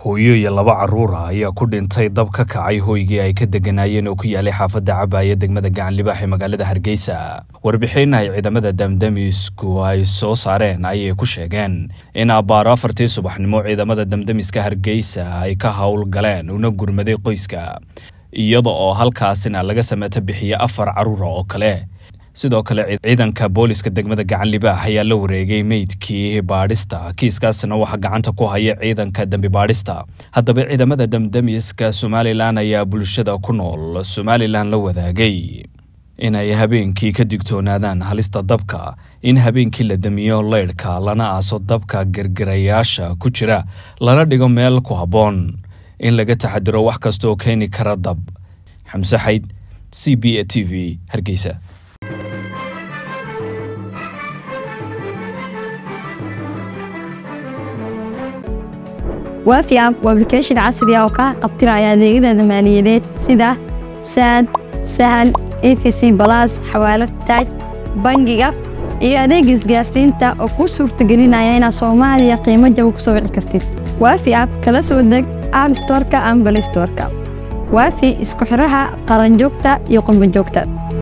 hooyo iyo laba carruur ah ayaa ku dhintay dab ka kacay hooygii ay ka deganaayeen oo ku yaalay xaafadda cabaaya degmada gacanlibaax ee magaalada hargeysa warbixin ay ciidamada damdamisku ay soo saareen ayay ku sheegeen in abbaaro afartii subaxnimo ciidamada damdamiska hargeysa ay ka howl galeen una gurmaday qoyska iyada oo halkaasina laga sameeto bixiye afar carruura oo kale sidoo kale ciidanka booliska degmada gacan libaax ayaa la wareegay meydkii baadhista kiiskaasna waxaa gacanta ku haya ciidanka dembi baadhista haddaba ciidamada damdamiska somalilan ayaa bulshada ku nool somalilan la wadaagay inay habeenkii ka digtoonaadaan halista dabka in habeenkii la damiyo leydhka lana aaso dabka gergirayaasha ku jira lana dhigo meel ku habboon in laga taxadiro wax kastaoo keeni kara dab xamse xayd c b a t v hargeysa waafi app waa application casri ah oo kaa qabtiraya adeegyada maaliyadeed sida saad sahal efc balas xawaalad taaj bangiga iyo adeega isgaarsiinta oo kuu suurtagelinaya inaad soomaaliya qiimo jaba ku soo wici kartid waafi app kala soo deg app storka ama balay storka waafi isku xiraha qaranjoogta iyo qurbanjoogta